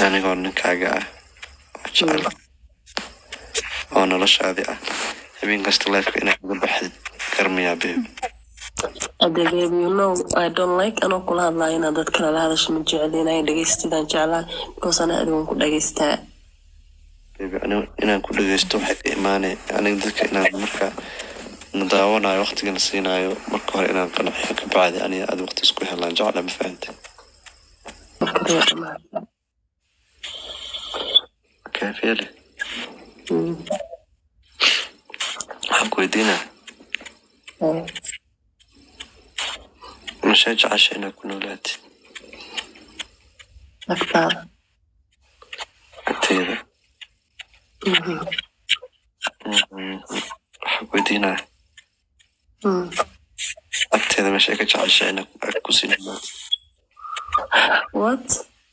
anigoo ninkaaga ah oo jecel oo noloshaadi ah habeen kasta lifeka inaad uga baxdid garmiyaa beeb Ade baby, you know, I don't like anoo kula hadlaayo inaad dad kale la hadasho ma jecli inay dhegeystidaan jeclaa because ana adigan ku dhegeystaa beeb anigu inaan ku dhageysto waxay ka imaanay aniga dadka inaan marka na daawanayo waqtigana siinayo marka hore inaan qanciyo ka bacdi aniga aad waqti isku helaan jecla ma fahante marka waa dhamaataa kaafeele Mm. waxaan ku weydiinaa Eh, mashee jecesha inaad ku noolaatid agtaada agteeda Mhm. Mhm. waxaan ku weydiinaa Mm. agteeda mashee ka jecesha inaad ag ku sii noolaato what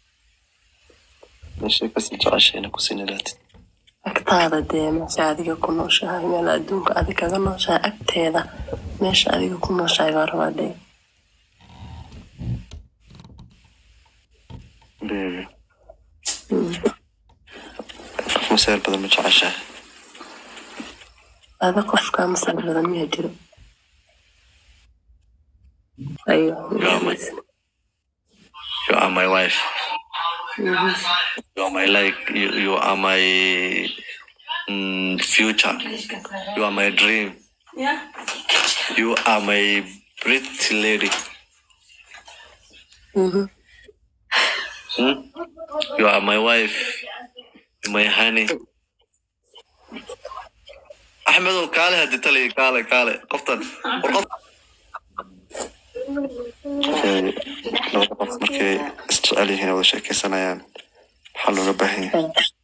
mashee kasii jecesha inaad kusii noolaatid agtaada dee meesha adiga ku nooshahay meel adduunka adi kaga nooshahay agteeda meesha adiga ku nooshahay baa rabaa dee beebe Mm. qof maseer badan ma jeceshahay ada qofkaa masal badan miyaa jiro ayo Yeah, my- you are my wife Mhm. you are my like you, you are my mm, future you are my dream you are my pretty lady Mhm. hmm? you are my wife my honey axmedow kaale hadi taliya kaale kaale qoftan war qof labada qof markay isjecel yihiin wada sheekeysanayaan maxaa looga baahan yahay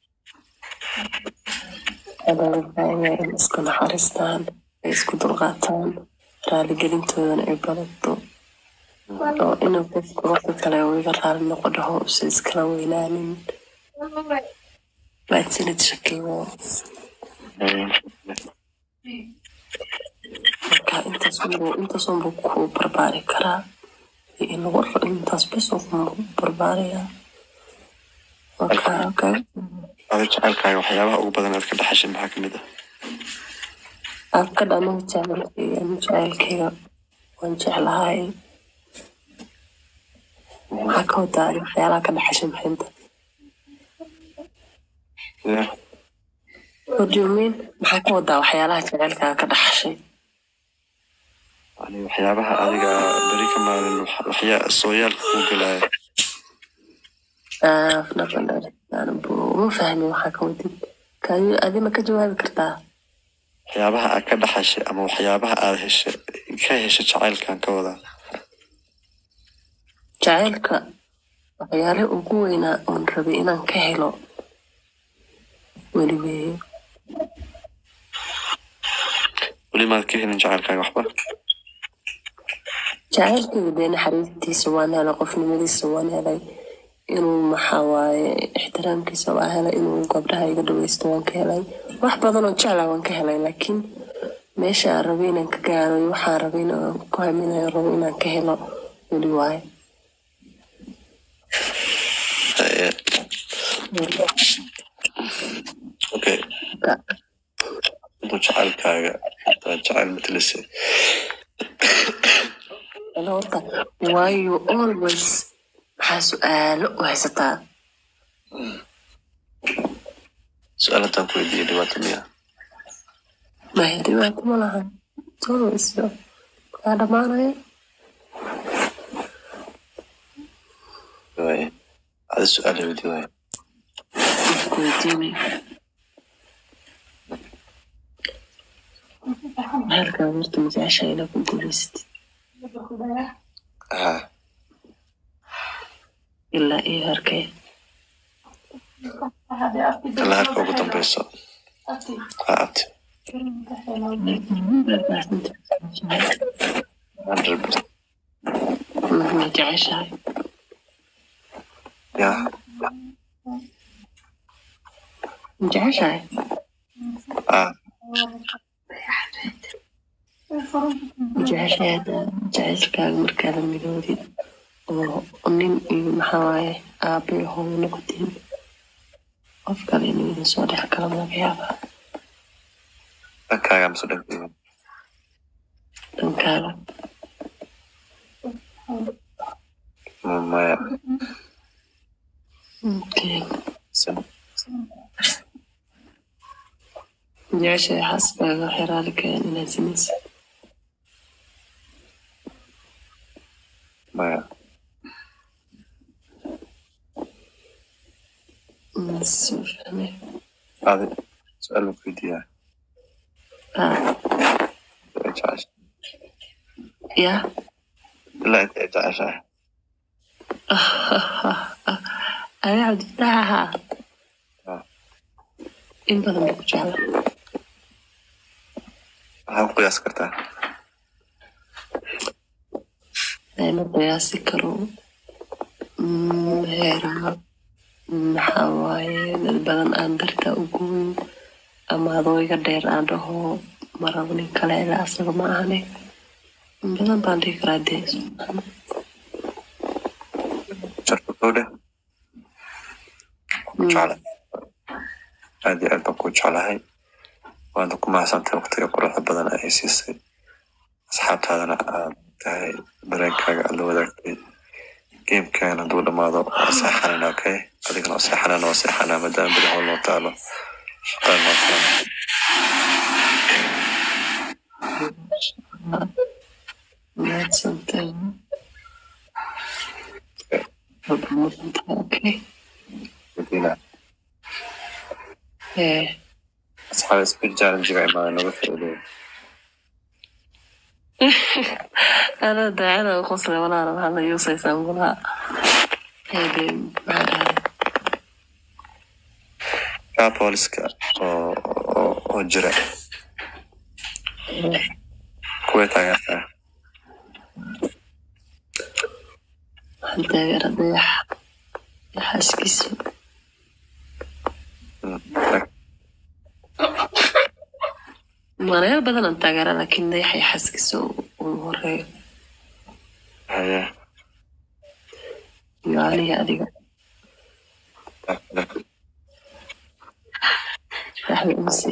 adalbaayaa in isku naxariistaan ay isku dulqaataan raaligelintoodana ay badato oo inuu qofka qofka kale uu iga raali noqo dhaho usa iskala weynaanin baadsanid shakeeyo marka intaasunbu intaasunbu ku barbaari karaa iyo in lagu ra- intaas bes uu ku barbaaraya marka okay. ada jecelkaaga waxyaabaha ugu badan aad ka dhaxashay maxaa kamid ah aad ka dhanin jecelkayga jecelkayga waan jeclahay maxaa ka wadaa adiga waxyaalaha ka dhaxashay maxinta Yeah. what do you mean maxaa ka wadaa waxyaalaha jecelkaaga ka dhaxashay yani waxyaabaha adiga beri ka maalin wax- waxyaa sooyaalka ku gelaya Ah, napan dari uma fahmin waxaa ka wadid kadi adi ma ka jawaabi kartaa waxyaabaha aad ka dhaxashay ama waxyaabaha aad heshay ka heshay jacaylkan ka wadaa jacaylka waxyaalaha ugu weynaa oon rabay inaan ka helo weli weeye weli maad ka helin jacaylkaaga waxba jacaylkayga dee naxariistiisa waan helay qofnimadiisa waan helay inuu maxaa waaye ixtiraamkiisa waan helay inuu gabdhaha iga dhaweysto waan ka helay wax badan oo jeclaa waan ka helay laakiin meesha aan rabay inaan ka gaaro iyo waxaan rabay inaan ku haminayo rabo inaan ka helo weli waaye Eh, okay intuu jacaylkaaga intaa jacayl matalasay Ano horta why you always maxaa su-aalo u haysataa su-aal haddaan ku weydiiyay dhibaato miya maya dhibaato ma lahan always kaa dhamaanaya waaye ada su-aal weydi waaye Isku weydiinay halkaa horta majeceshaa inaa ku guuleysatid ha ilaa iyo harkee ilaa halka ugu dambeyso ha abti hundred percent ma jeceshahay ya ma jeceshahay ah ma jeceshahay hadda jecelkaaga markaada midoodid oo nin iyo maxaa waaye aabe hooyo noqotiin qof kale inuu idin soo dhex galo laga yaabaa dhankaaga mise dhankeyga dhankaaga maya Okay. san jeceshahay xaaskaaga xiraali keen inaad sinaysa maya soo fahmay adi su-aal ma weydiiyaa Ah, Intee jeceshahay yaa ilaa intee jeceshahay adi cabdifataxa Ah. in badan baa ku jecla maxaa ku qiyaas kartaa ma qiyaasi karo Mm, heeraha maxaa waaye dad badan aan dartaa u gooyin ama adoo iga dheer aan dhaho marabo nin kale ilaa asaga ma ahane in badan baan dhihi karaa dee subxaana jarka kowdhe ku jecla aad iyo aad baan ku jeclahay waana ku mahadsantahay waqtiga quruxda badan ay siisay asxaabtaadana aad tahay dareenkaaga aad la wadaagtay geemkan hadduu dhamaado waa seexanana okay adigana waa seexanana waa seexanaa maadaama beri howl noo taalo shaqada noo taalo mahadsantahay Walba mahadsantahay, okay Medina, Eh, asxaab speed challenge-ga imaada noga faa'iideeya ana daacada u qosle walaala waxaa la yuusaysaa mulaha hebe maxaa dhahay kaa booliska oo oo oo jira kuwee taageertaa waxaan taageera dayax xaaskiisa Mm, manayaal badan aan taageera laakiin dayaxay xaaskiisa uu horeeyo haya iyo aniga adiga dayaxda umsi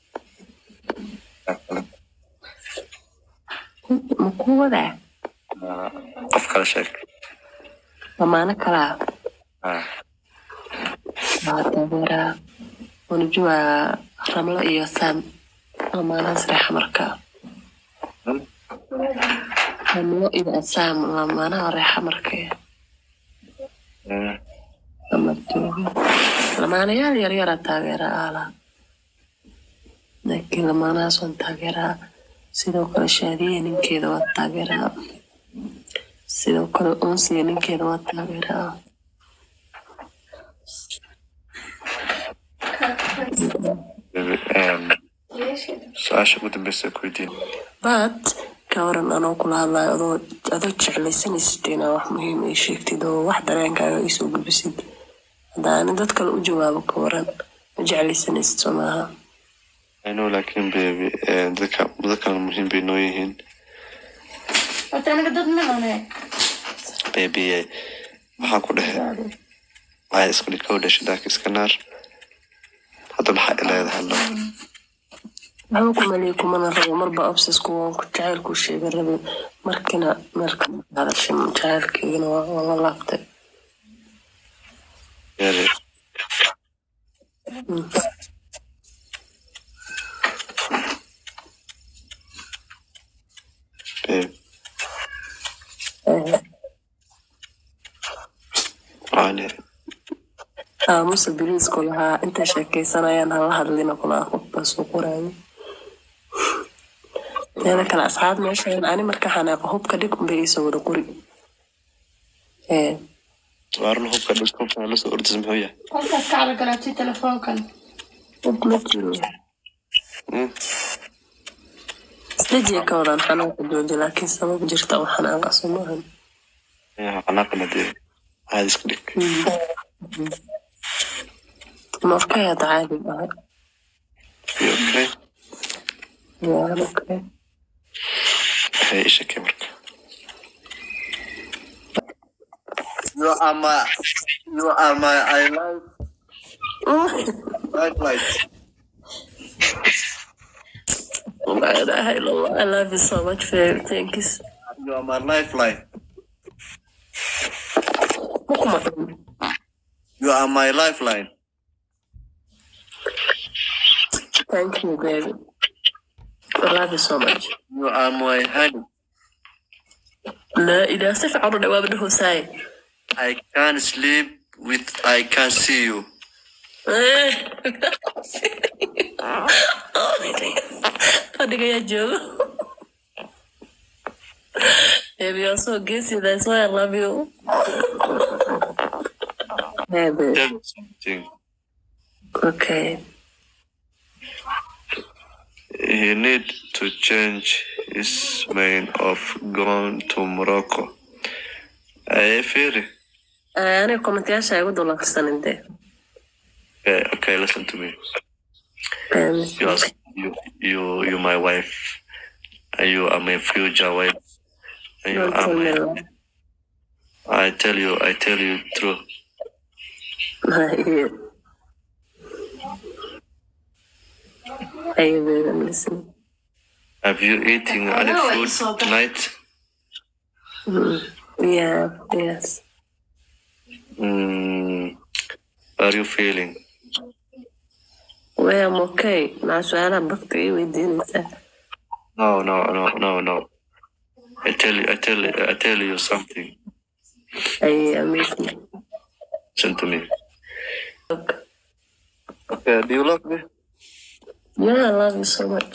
ma ku wadaa qof kale sheeg lamaano kalaa Ah, waxaa taageeraa unajua ramlo iyo sam lamaanahaas reexa markaa mm, ramlo iyo sam lamaanaha reexa markee mm, ama jooga lamaanayaal yaryara taageera aala laakiin lamaanahaas waan taageeraa sidoo kale shaadiye ninkeeda waa taageeraa sidoo kale unsiga ninkeeda waa taageeraa baby, em, su-aasha ugu dambeysa ku weydiin but ka waran anoo kula hadlayo adoo adoo jeclaysanaysid inaa wax muhiim ay sheegtid oo wax dareenkaaga ay soo gudbisid hadda ani dad kale u jawaabo ka waran ma jeclaysanaysid soo maaha I know laakiin baby eh, dadka dadkana muhiim bay noo yihiin Horta anaga dad ma nane. baby eh, waxaan ku dhehe waxay isku dhikow dhashay daaka iska naar hadda maxaa ileeda hadlo waxba kumaliya kumana rabo marba obsesku waan ku jacaylku sheega rabe markina meel ka hadashay jacaylkeygana waa waa la laabtay Yari, Mm. babe Eh, waane aamusa biliisku lahaa intay sheekaysanayaan hala hadlina kulaa qofbaa soo qoraayo teeda kale asxaab meeshan ani marka xanaaqo hubka dhig unbay iisoo wada qori Eh, waarna hubka dhulka lasoo ordisa muxuu yahay Qolkaas ka calagalaatay telefoonkan. hub ma jiro Mm, isdejiya ka wadaan xanaaqa jooji laakiin sabab jirta oo xanaaqa soo maahan yaa xanaaqana dee caadi iska dhig markay hadda caadi ahay You okay yaa okay waxay ii sheekay marka You are my, you are my I life. Night light. La ilaha illallah. I love you so much, baby. Thank you. You are my lifeline. Kuma You are my lifeline. Thank you, baby. I love you so much. You are my honey. لا إذا سيف عرض وابن هساي I can't sleep with I can't see you. Fadhiga yaa joogo. Baby, you're so guessy. That's why I love you. Baby. Tell me something. Okay. He need to change his mind of going to Morocco. I feel it. Aniga kommentayaasha igu dul akhrisan intee. Okay, okay, listen to me. You are you you you my wife. And you are my future wife. And you Don't are tell me my, that. I tell you, I tell you true. Hey, baby, I'm listening. Have you eaten any know food it's so bad. tonight? Mm. Yeah, yes. Mm, how are you feeling? Well, I'm okay. Mع سؤالها بكتب ايه ويديني No, no, no, no, no. I tell you, I tell you, I tell you something. اي اميزنج Listen to me. Okay, do you love me? Yeah, I love you so much.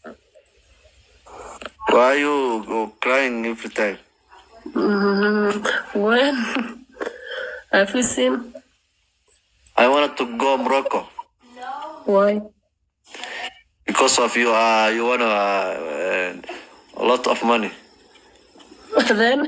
Why are you go crying every time? Mm, when have you seen I wanted to go Morocco why? because of you. Uh, you want uh, a lot of money. then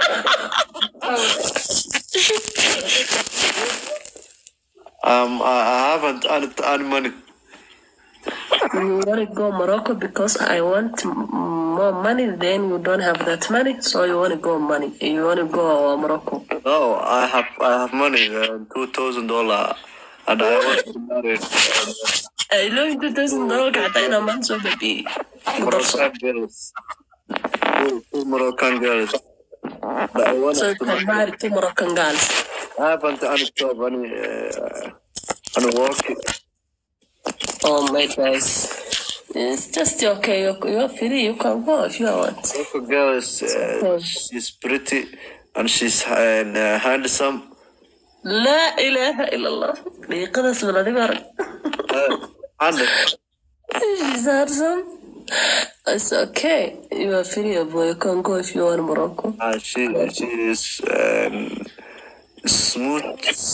Um, I, I haven't any, any money. you want to go Morocco because I want m- more money. Then you don't have that money, so you want to go money. You want to go Morocco. No, I have I have money, uh, two thousand dollar, and I want to marry I know you doesn't know حتى أنا ما نسوي ببي. Moroccan girls. Two, two Moroccan girls. But I want So you to can marry two Moroccan girls. I haven't any job, any uh, any work. Oh my gosh. It's just okay. You're, you're free. You can go if you want. Moroccan girl is uh, she's pretty and she's uh, handsome. لا إله إلا الله. دقيقة اسم الذي بارك. Uh, and She's handsome. It's okay. You are free, boy. You can go if you want Morocco. uh, she she is um, smooth.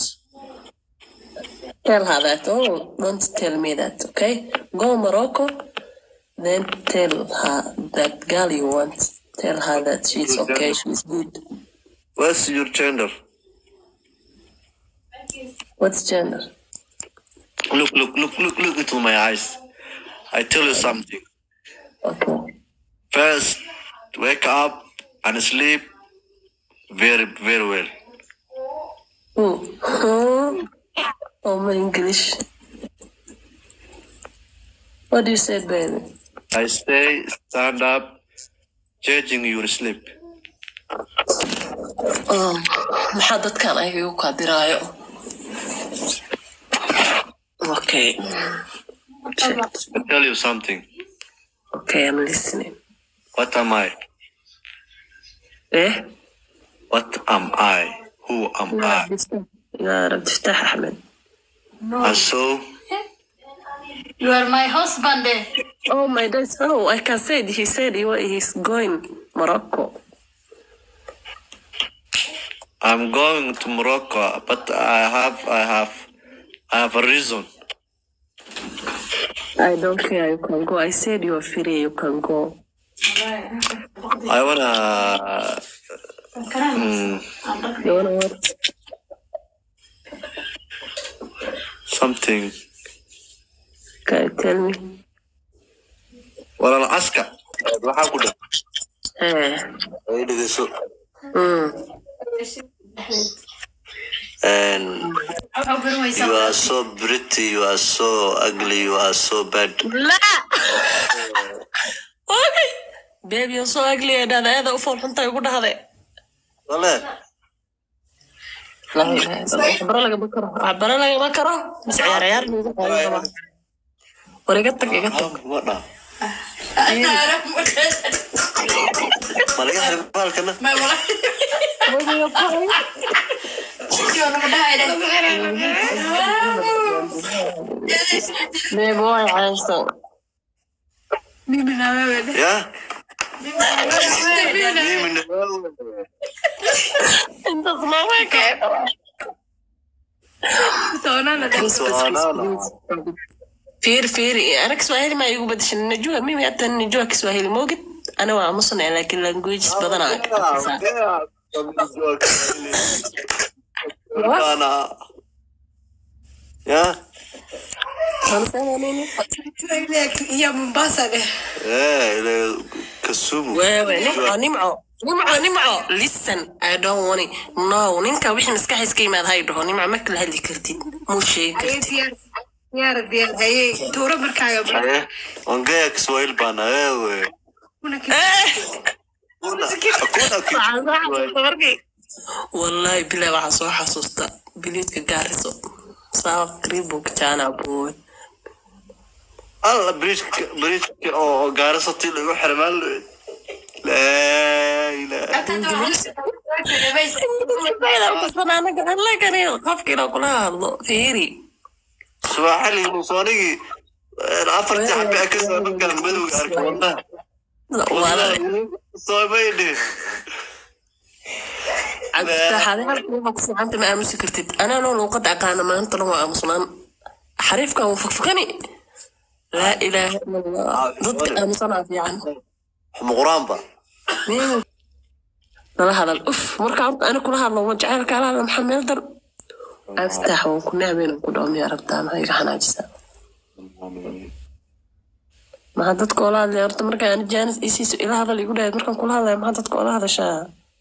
Tell her that. Oh, don't tell me that, okay? Go Morocco, then tell her that girl you want. Tell her that she's okay, she's good. What's your gender? What's gender? Look, look, look, look, look into my eyes. I tell you something. Okay. First, wake up and sleep very, very well. Oh, oh, oh my English. What do you say, baby? I say, stand up, changing your sleep. Oh, maxaa dadkan ayaga igu kaadiraayo? Okay. Shit. I tell you something. Okay, I'm listening. What am I? Eh? What am I? Who am I? يا رب تفتح أحمد. And so, You are my husband. eh? Oh my God! Oh, like I said, he said he, wa- he's going Morocco. I'm going to Morocco, but I have, I have, I have a reason. I don't care. You can go. I said you're free. You can go. I wanna, mm, You wanna what? something. Can you tell me? Wala la aska. Waxaa ku dhan. Eh. Ay dhegeyso. Mm. And waxaa baran weysaa You are so pretty, you are so ugly, you are so bad. لا اوكي بيبي سو اقلي هذا هذا افول حنطه يقول هذا Wale, لا اله الا الله عبر لك بكره عبر لك بكره بس عيار عيار ورقتك قطك wada. Ma laga xirin baalkana? ma wala sidii oo naga بيبي واي عايشة Yeah? Mimi na انت صنعك فير فير انا كسواهيلي ما يقول بدش النجوى مين حتى النجوى كسواهيلي موجود انا ومصنع لكن لانجويج بدنا Ana. Yeah? iyo mombasa dheh Eh, ile Kisumu. wewe nimco nimco nimco nimco listen i don't want it no ninka wixii maskaxiis ka yimaad hay dhaho nimco ma kala hadli kartid muu sheegi kartid diyaar diyaar haye tuuro markaaga Eh, ongea Kiswahili bana wewe. Kuna hakuna Kiswahili. wallahi bilaa waxaa soo xasuusta biliidka gaariso saa kriibuk jaana bood alla bridge bridge oo oo gaarisa tii lagu xirmaan laa ilaaha qofkiina kula hadlo fiiri subaxali musoonigii afartii xabe a ka soo markaan madowga arkay wadnaha soomaydhe cabditaxaade halka waxaa ku fiicanta ma aamusi kartid anaanoo luuqada aqaana maanta dhan waa aamusnaan xariifka wuu fakfakani laa ilaaha ila allah dadka aamusanaa fiican muquraanba Mimi. nala hadal uf marka horta ani kula hadlo ma jacaylka ala hadla maxaa meel dar aftax waan ku nacmeyn ku dhaw miyaa rabtaa maxaa iga xanaajisa maxaa dadka oola hadlaya horta markaa ani jaanis isiiso ila hadal igu dhahay markaan kula hadlaya maxaa dadka oola hadashaa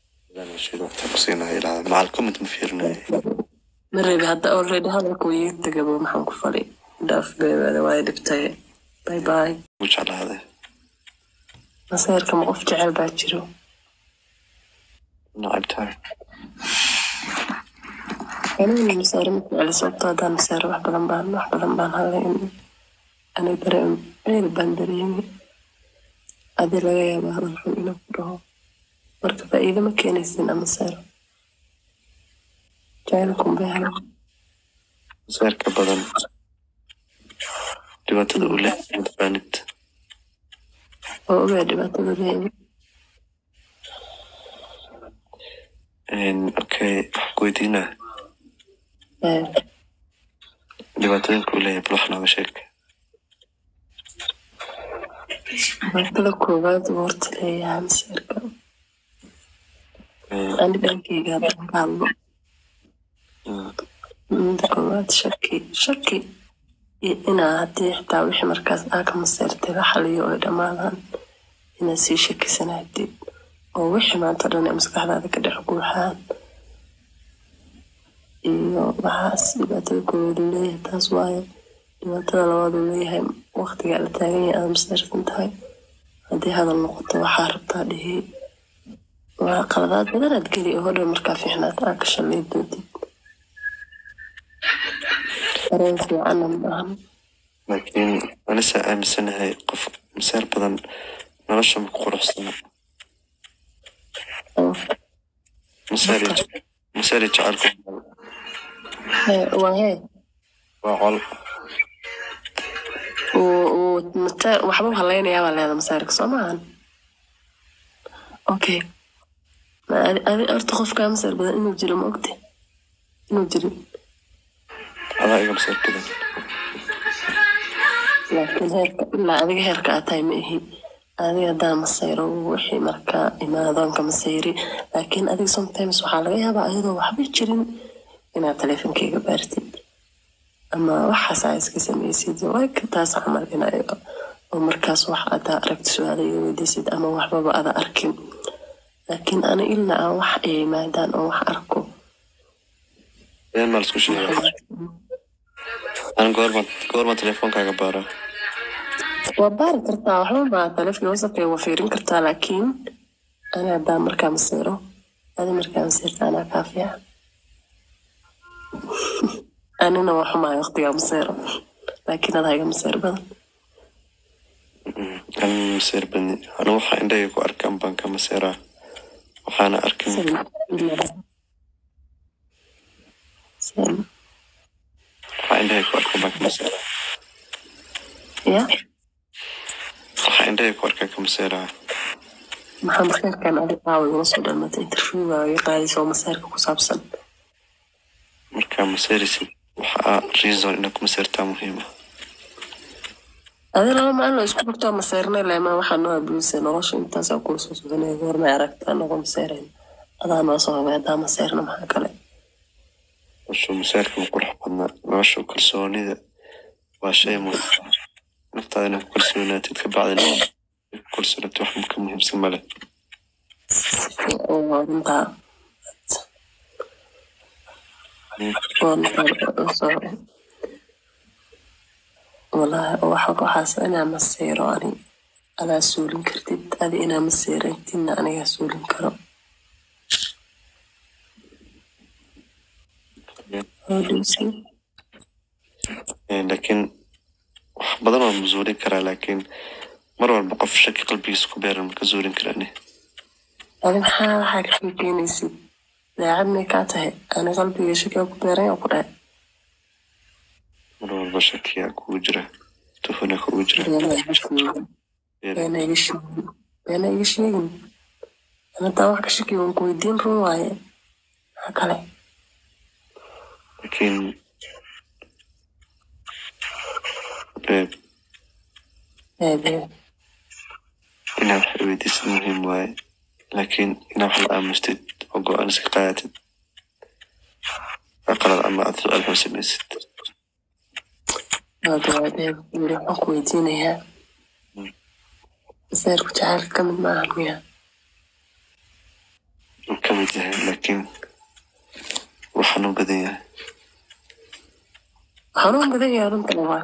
macal comment ma fiirinayo ma reebi hadda already hadalka way iga tegabo maxaan ku fali dhaaf beebaada waay dhibtay bye bye u jeclaaday maseerka ma qof jecel baa jiro nacabtahay aniguna masaare ma jeceli sababto haddaan masaare wax badan baan wax badan baan hadlay in ana dareem meel baan dareemi adi laga yaaba hadal xun inuu ku dhaho marka faa'iido ma keenaysin ama masaare jacaylkun bay helo saarka badan dhibaatada uu leeyahay mataqaanid oo ogaa dhibaatada leeyahay okay wax ku weydiinaa Ee, dhibaatooyinka uu leeyahay bal wax nooga sheeg dhibaatada koowaad uu horta leeyahay masaarka ani dhankeyga haddaan ka hadlo mida koowaad shaki shaki iyo inaa haddii xitaa wixii markaas aa ka maseertay la xaliyo oy dhammaadaan inaad sii shakisanaatid oo wixii maanta dhan ee maskaxdaada ka dhex guuxaan iyo waxaas dhibaatada koowaad uu leeyahay taas waaye dhibaatada labaad uu leeyahay waqtigaa la taagan yahay aad maseersan tahay haddii hadal noqoto waxaa rabtaa dhihi waa qaladaad badanaad geli oo hodhan markaa fiicnaad aa ka shalay doontid dareen fiicanna maahan laakiin anisa aaminsanahay qof masaar badan nolosha ma ku quruxsana masaari masaari jecelku waa hee waa col uu- uu mata- waxba u halaynayaa baa leeda masaarka soo maahan okay Ma adi adi- horta qofkaa masaar badan inuu jiro ma ogte inuu jirin adaa iga masaar badan laakiin heerka ilaa adiga heerka aad tahay ma ihi adiga hadaa masayro wixii markaa imaadoonka masayri laakiin adiga sometimes waxaa laga yaabaa ayadoo waxba jirin inaad taleefonkeyga baartid ama waxaas aa iska sameysid like taas camal inay oo markaas wax adaa aragti su-aala iga weydiisid ama waxbaba ada arkin laakiin ana ilna aan wax ay yimaadaan oo wax arko been maa laisku sheega an goorma goorma telefoonkaaga baara waa baari kartaa waxba maa taleefon wasapka waa fiirin kartaa laakiin ana hadaa markaa masiiro adi markaa masiirta anaa kaa fiican anina waa xumaay waqtigaa masiiro laakiin adaa iga masiir badan an maseer badni anu waxaa indhahayga ku arkaan baan ka maseeraa waxaana arkin Same. waxaa indhahayga ku arkaan baan ka maseeraa ya waxaa indhahayga ku arkaan ka maseeraa maxaa masiirkan adi caawa igula soo dhalmatay interviewga iga qaadaysa oo masiirka ku saabsan markaa maseerisid waxaa reason inaad ku maseertaa muhiima adi laba maalin oo isku bartoo maseernay leemaa waxaa noo abuusay nolosha intaasaa kula soo soconaya goormay aragtaa noqo maseerayn adaa noo soo hogay haddaa maseerna maxaa kale noloshu maseerka ma qurux badnaa noloshu kalsoonida waa shay muhiim ah. naftaada inaad ku kalsoonaatid ka bacdina ku kalsoonaatid wax ka muhiimsan male oo runtaa walahi waxa waxaas inaa masiiro ani adaa suulin kartid adi inaa masiirantidna anigaa suulin karo How do you see? Eh, laakiin wax badan waa masuulin karaa laakiin mar walba qof shaki qalbigiisa ku beeran ma ka zuulin karani adi maxaa waxaa ka sheekeynaysid daacad may kaa tahay ani qalbiga shakiga ku beeran oo ku dhahay mar walba shakiyaa kugu jira tuhuna kugu jira beena iga sheegin beena iga sheegin beena iga sheegin anadaa wax ka shakiga waan ku weydiin run waaye maxaa kale laakiin eh, eebee inaad wax weydiisid muhiim waaye laakiin inaad wax la aamustid oo go-aan iska qaadatid waa qalad ama aad su-aal xun samaysid waadawaadeeb yiri waxaan ku weydiinayaa masayrku jacaylka ka mid maahan miya uu ka mid yahay laakiin waxaan u badan yahay waxaan u badan yahay runta labaa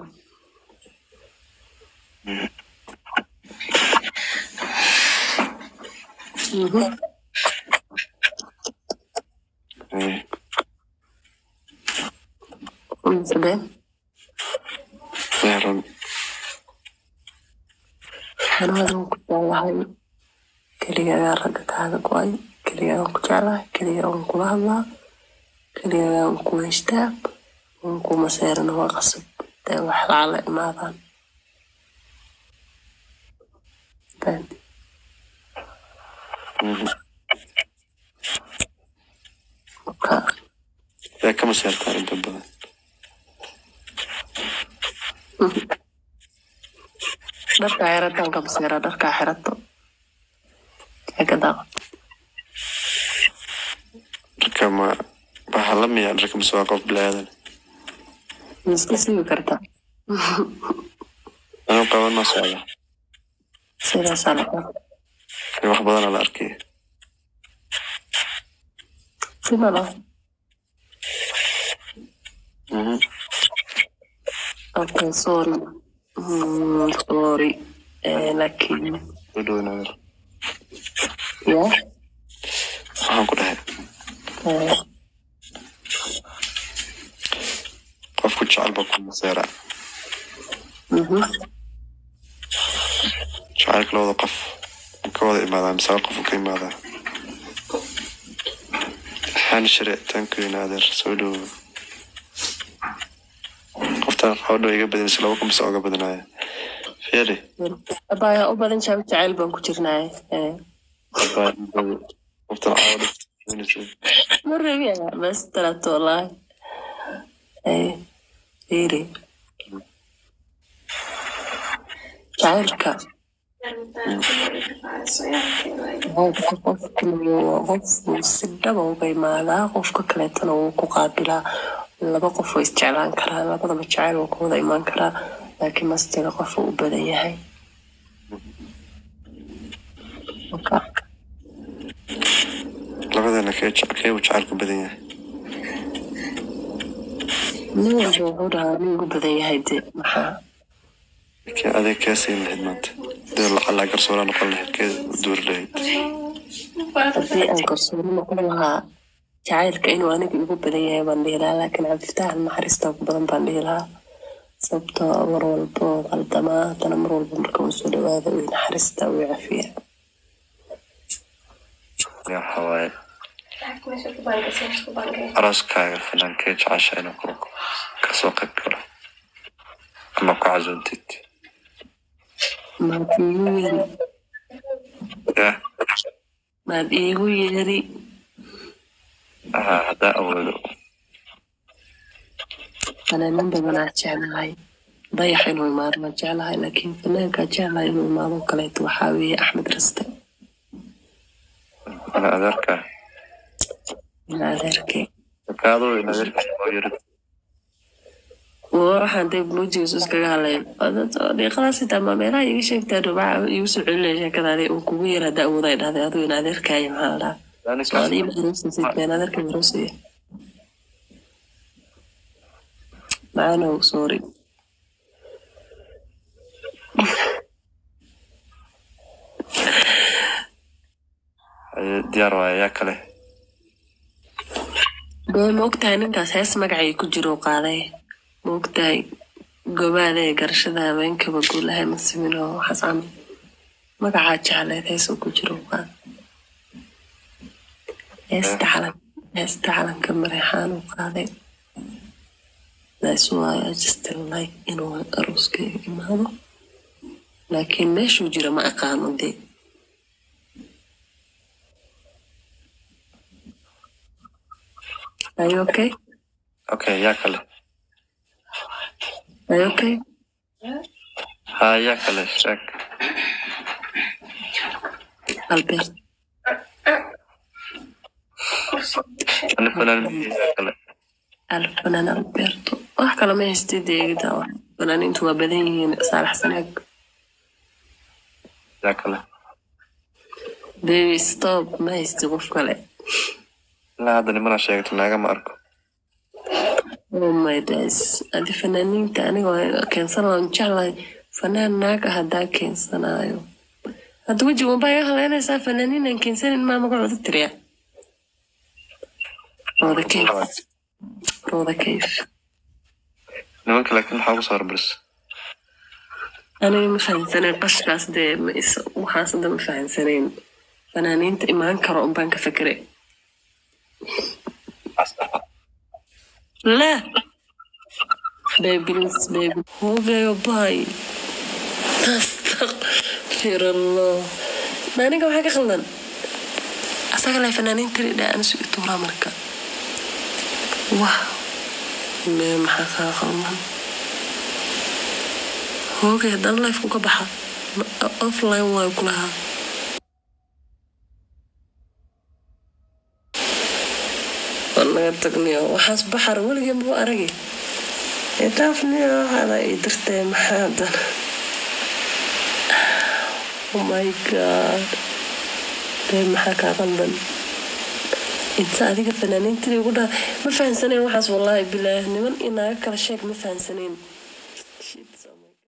Mhm. Eh, Mise been beeran anigana waan ku jeclahay keligagaa ragga kaaga go-ay keligagaan ku jeclahay keligaa waan kula hadlaa keligagaa waan ku heystaa waan ku maseerana waa qasab dee wax lacala imaadaan Been. Mhm. marka yaa ka maseertaa inta badan dharkaa xirataan ka maseera dharkaa xirato eega daaqo dharka ma waxaa la miyaa dharka mise waa qof bilaadan ma iska siibi kartaa anuu qaban ma socda sidaasaa la Eh, wax badanaa la arkay simalo Mhm. okay sorry Mm, sorry Eh, laakiin u dhownaadar ya waxaan ku dhahay Eh, qofku jecel baa ku maseera mhm. jacaylka labada qof ma ka wada imaadaa mise hal qof uu ka imaadaa waxaan shire tankuyn adeer soo dhowo qoftaan xawdho iga badanaysa laba kun mise oga badanaya fiiri abaayaa u badan jaabi jacayl baan ku jirnaaye Eh, qoftaan xawdho ma rabiya bas talato wallaahi Eh, fiiri jacaylka qofka qofku qofku si dhaba uga imaadaa qofka kaleetana wuu ku qaabilaa laba qof way isjeclaan karaa labadaba jacayl wuu ku wada imaan karaa laakiin mastiga qof uu u badan yahay marka labadana kee jec- keebu jacaylku badan yahay nin walba wuxuu dhahaa nin ugu badan yahay de maxaa laakiin adeeg kaa siin lahayd maanta dee lacalaa garsoora noqon lahayd kee duuri lahayd haddii aan kalsooni noqon lahaa jacaylka inuu aniga igu badan yahay baan dhihi lahaa laakiin cabdifitaax naxariista ugu badan baan dhihi lahaa sababtoo ah mar walba oo qaldamaa haddana mar walba marka uu soo dhawaado uu naxariista uu cafiya ya waxaa waaye arooskaaga finankee jecesha inuu ku kasoo qayb galo ama ku casuuntid maad iigu yeeri ya maad iigu yeeri haa haddaa awoodo fanaanin badanaa jeclahay dayax inuu imaado ma jeclahay laakiin fanaankaa jeclahay inuu imaado oo kaleeto waxaa weeye axmed raste ana adeerka ina adeerkay kaadoo in adeerka oo yarid waxaan dee muujigiisu iskaga hadlayn dhiiqadaas xitaa ma meelaha iga sheegtaa dhubaca igu soo celinaya sheekadaadi uu kugu yara da awooda ay dhahday aduu in adeerkaayo maxaa la dhahaa soomaalii ma aroosaysid meen adeerka aroosaya macanow sorry diyaar waaya yaa kale dee ma ogtahay ninkaas hees magacay ku jiro qaaday ma ogtahay gobaada ee garashada habeenkaba guulahay masimin oo waxaas camal magacaa jecleed hees uu ku jiro qaad heesta calan heesta calanka mareexaan uu qaaday that's why I just like inuu arooskayga imaado laakiin meeshuu jira ma aqaano dee Are you okay? okay yaa kale Are you okay? haa yaa kale sheeg Albert. ani fanaanimihii yaa kale alfanaan alberto wax kale ma haystay deegida fanaaniintu waa badan yihiin saalax sanaag yaa kale baby stop ma haystay qof kale ilaa hadda nimana sheegto naaga ma arko oh my days adi fanaaniinta anigoo keensan waan jeclahay fanaan naaga haddaa keensanaayo hadda weji wanbaa iga haleynaysaa fanaaniin aan keensanin maa magacooda tiriya rooda kayf rooda kayf nimanka laakiin maxaa ugu soo hormaris aniga ma fahansanayn qashkaas dee ma is waxaas hadda ma fahansanayn fanaaniinta imaan karo unbaan ka fekeray لا بيبي بيبي هو جاي باي استغفر الله ما أنا كم حاجة خلنا أصلا لا فنانين تري ده أنا سويت ورا مركا واه ما حاجة خلنا هو جاي ده الله يفوق بحر أوف لاين واي كلها naga tagniyo waxaas baxar weligeen buu aragay dhaafniyo waxaada ii dirtay maxaa haddana oh my god dee maxaa kaa qaldan inta adiga fanaaniintadii ugu dhaa ma fahansaneen waxaas wallaahi bilaah niman inaaga kala sheeg ma fahansaneen